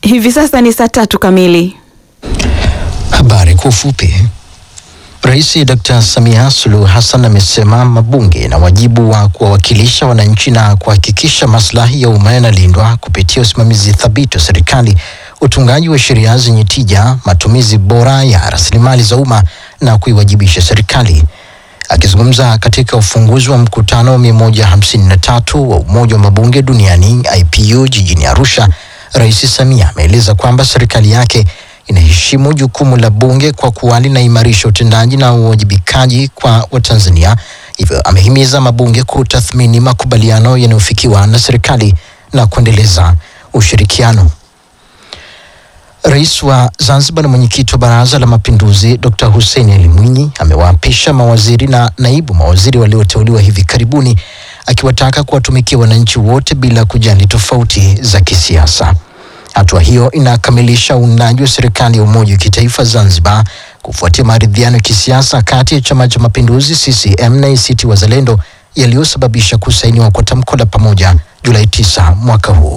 Hivi sasa ni saa tatu kamili. Habari kwa ufupi. Rais Dr. Samia Suluhu Hassan amesema mabunge na wajibu wa kuwawakilisha wananchi na kuhakikisha maslahi ya umma yanalindwa kupitia usimamizi thabiti wa serikali, utungaji wa sheria zenye tija, matumizi bora ya rasilimali za umma na kuiwajibisha serikali. Akizungumza katika ufunguzi wa mkutano wa 153 wa Umoja wa Mabunge Duniani IPU jijini Arusha, Rais Samia ameeleza kwamba serikali yake inaheshimu jukumu la bunge kwa kuwa linaimarisha utendaji na uwajibikaji kwa Watanzania. Hivyo amehimiza mabunge kutathmini makubaliano yanayofikiwa na serikali na kuendeleza ushirikiano. Rais wa Zanzibar na mwenyekiti wa Baraza la Mapinduzi Dr. Hussein Ali Mwinyi amewaapisha mawaziri na naibu mawaziri walioteuliwa hivi karibuni akiwataka kuwatumikia wananchi wote bila kujali tofauti za kisiasa. Hatua hiyo inakamilisha uundaji wa serikali ya umoja wa kitaifa Zanzibar kufuatia maridhiano ya kisiasa kati ya Chama cha Mapinduzi CCM na ACT Wazalendo yaliyosababisha kusainiwa kwa tamko la pamoja Julai 9 mwaka huu.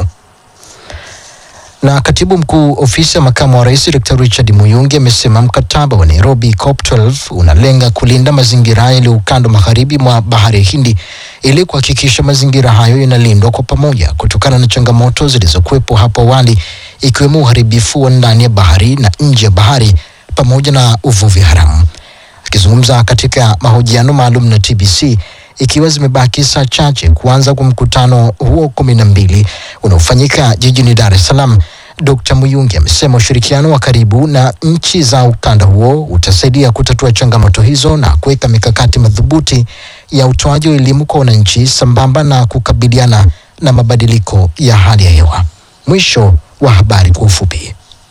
Na katibu mkuu ofisi ya makamu wa rais Dr. Richard Muyungi amesema mkataba wa Nairobi COP12 unalenga kulinda mazingira yaliyo ukanda magharibi mwa bahari ya Hindi ili kuhakikisha mazingira hayo yanalindwa kwa pamoja kutokana na changamoto zilizokuwepo hapo awali ikiwemo uharibifu wa ndani ya bahari na nje ya bahari pamoja na uvuvi haramu. Akizungumza katika mahojiano maalum na TBC ikiwa zimebaki saa chache kuanza kwa mkutano huo kumi na mbili unaofanyika jijini Dar es Salaam, Dr. Muyungi amesema ushirikiano wa karibu na nchi za ukanda huo utasaidia kutatua changamoto hizo na kuweka mikakati madhubuti ya utoaji wa elimu kwa wananchi sambamba na kukabiliana na mabadiliko ya hali ya hewa. Mwisho wa habari kwa ufupi.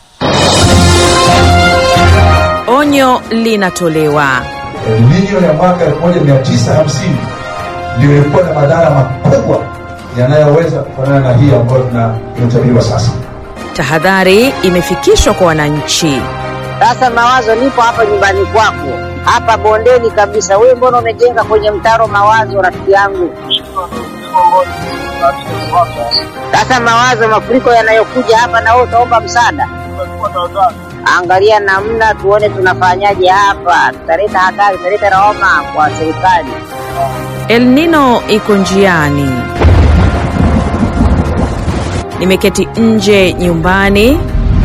Onyo linatolewa. El Nino ya mwaka 1950 ndio ilikuwa na madhara makubwa yanayoweza kufanana na hii ambayo tuna- inatabiriwa sasa. Tahadhari imefikishwa kwa wananchi. Sasa mawazo, nipo hapa nyumbani kwako, hapa bondeni kabisa. Wewe mbona umejenga kwenye mtaro mawazo, rafiki yangu? Sasa mawazo, mafuriko yanayokuja hapa, na wewe utaomba msaada. Angalia namna tuone tunafanyaje hapa, tutaleta hatari, tutaleta lawama kwa serikali. El Nino iko njiani. Nimeketi nje nyumbani,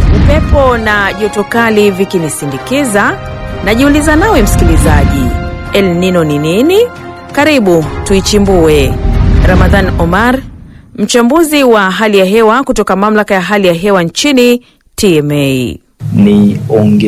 upepo na joto kali vikinisindikiza. Najiuliza nawe msikilizaji, El Nino ni nini? Karibu tuichimbue. Ramadhan Omar, mchambuzi wa hali ya hewa kutoka mamlaka ya hali ya hewa nchini TMA. ni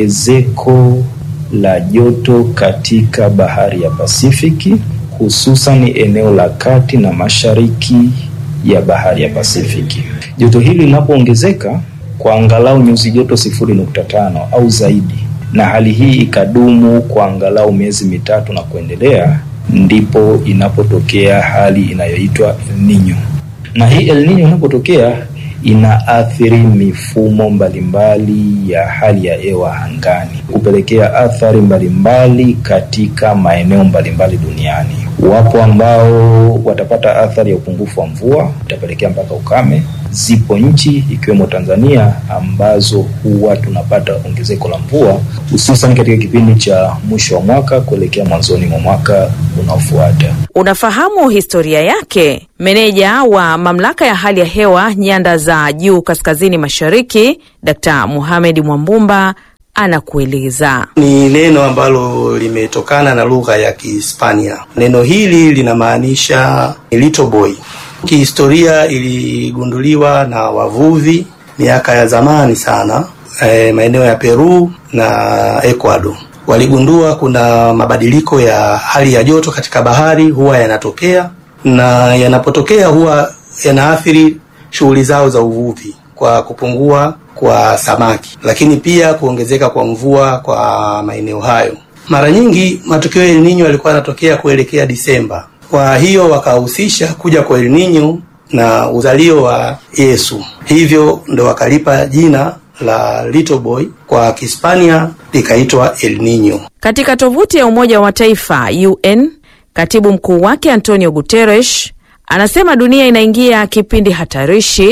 ongezeko la joto katika bahari ya Pasifiki, hususan eneo la kati na mashariki ya bahari ya Pasifiki. Joto hili linapoongezeka kwa angalau nyuzi joto sifuri nukta tano au zaidi, na hali hii ikadumu kwa angalau miezi mitatu na kuendelea, ndipo inapotokea hali inayoitwa El Nino. Na hii El Nino inapotokea inaathiri mifumo mbalimbali ya hali ya hewa angani, kupelekea athari mbalimbali katika maeneo mbalimbali duniani. Wapo ambao watapata athari ya upungufu wa mvua, itapelekea mpaka ukame. Zipo nchi ikiwemo Tanzania ambazo huwa tunapata ongezeko la mvua hususan katika kipindi cha mwisho wa mwaka kuelekea mwanzoni mwa mwaka unaofuata. Unafahamu historia yake? Meneja wa mamlaka ya hali ya hewa nyanda za juu kaskazini mashariki, Dkt. Mohamed Mwambumba anakueleza. ni neno ambalo limetokana na lugha ya Kihispania. Neno hili linamaanisha little boy. Kihistoria iligunduliwa na wavuvi miaka ya zamani sana, e, maeneo ya Peru na Ecuador. Waligundua kuna mabadiliko ya hali ya joto katika bahari huwa yanatokea, na yanapotokea huwa yanaathiri shughuli zao za uvuvi kwa kupungua kwa samaki, lakini pia kuongezeka kwa mvua kwa maeneo hayo. Mara nyingi matukio ya El Nino yalikuwa yanatokea kuelekea Disemba. Kwa hiyo wakahusisha kuja kwa El Nino na uzalio wa Yesu, hivyo ndo wakalipa jina la little boy, kwa Kihispania likaitwa El Nino. Katika tovuti ya Umoja wa Mataifa UN, katibu mkuu wake Antonio Guterres anasema dunia inaingia kipindi hatarishi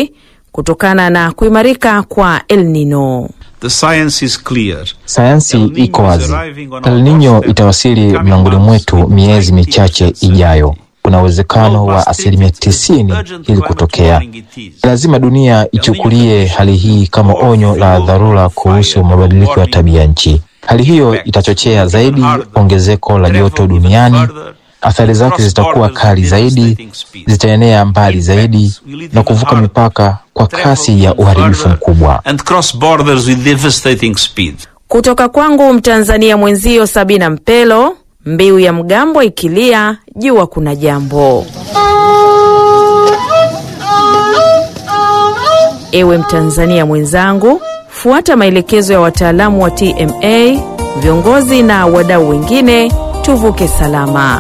kutokana na kuimarika kwa El Nino. The science is clear. Sayansi El Nino iko is wazi. arriving on El our Nino doorstep itawasili in coming mlangoni months mwetu with miezi 90% michache ijayo. certainty. Kuna uwezekano wa Global asilimia state is tisini urgent ili climate kutokea. warning it is. Lazima dunia ichukulie hali hii kama onyo la dharura kuhusu mabadiliko ya tabia nchi. Hali hiyo itachochea zaidi ongezeko la joto duniani. Athari zake zitakuwa kali zaidi, zitaenea mbali zaidi na kuvuka mipaka kwa kasi ya uharibifu mkubwa. And cross borders with devastating speed. Kutoka kwangu Mtanzania mwenzio Sabina Mpelo, mbiu ya mgambo ikilia, jua kuna jambo. Ewe Mtanzania mwenzangu, fuata maelekezo ya wataalamu wa TMA, viongozi na wadau wengine, tuvuke salama.